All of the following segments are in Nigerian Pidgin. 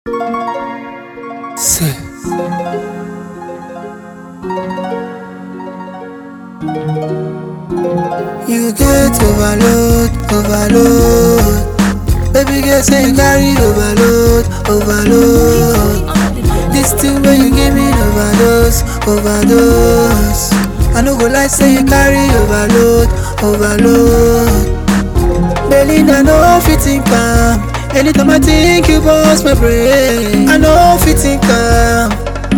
Say. You get overload, overload. Baby girl say you carry overload, overload. This thing when you give me overdose, overdose. I no go lie say you carry overload, overload. Belinda no fit think am. Anytime I think you bust my brain, I no fit think am.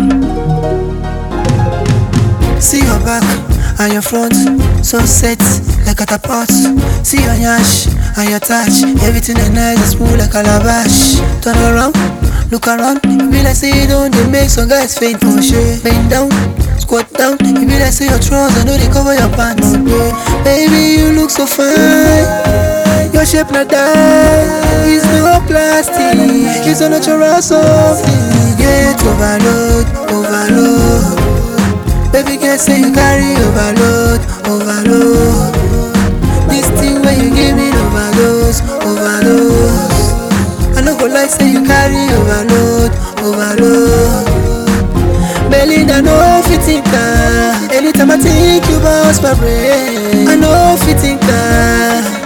See your back and your front, so set like catapult. See your yash and your touch, everything is nice and smooth like calabash. Turn around, look around, it be like say you don't they make some guys faint for sure. Bend down, squat down, it be like say your trousers know they cover your pants. Baby, you look so fine. Your shape not die, it's no plastic, it's a natural something. Get overload, overload. Baby girl say you carry overload, overload. This thing when you give me overdose, overdose. I no go like say you carry overload, overload. Belinda no fit think am. Anytime I think you bounce my brain, I no fit think am.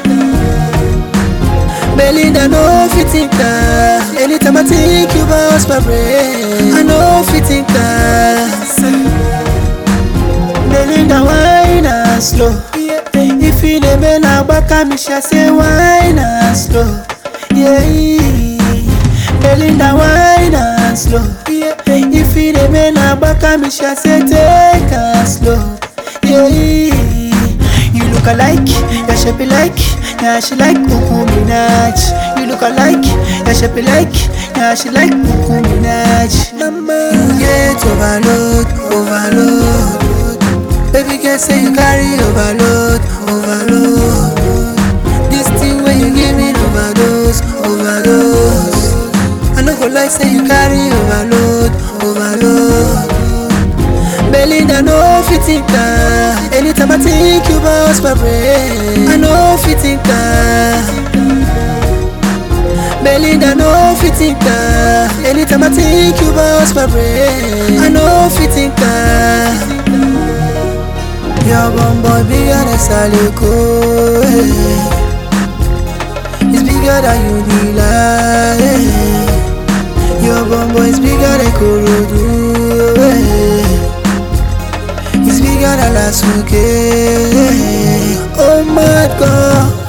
Belinda no fit think am. Anytime I think you bounce my brain, I no fit think am. Belinda wine and slow. If you dey bend agbaka me sha say wine and slow. Yeah. Belinda wine and slow. If you dey bend agbaka me sha say take and slow. Yeah. You look alike, your shape like, yeah she like Kuku Minaj. You look alike, your shape like, yeah she like Kuku Minaj. Mama, you get overload, overload. Baby girl say you carry overload, overload. This thing when you give me overdose, overdose. I no go like say you carry overload, overload. Belinda no fit think am. Anytime I think you bounce my brain, I no fit think am. Belinda no fit think am. Anytime I think you bounce my brain, I no fit think am. Your bum boy bigger than Saliko eh. It's bigger than you be like eh. Your bum boy is bigger than Korodu eh. It's bigger than Lasuke eh. Oh my god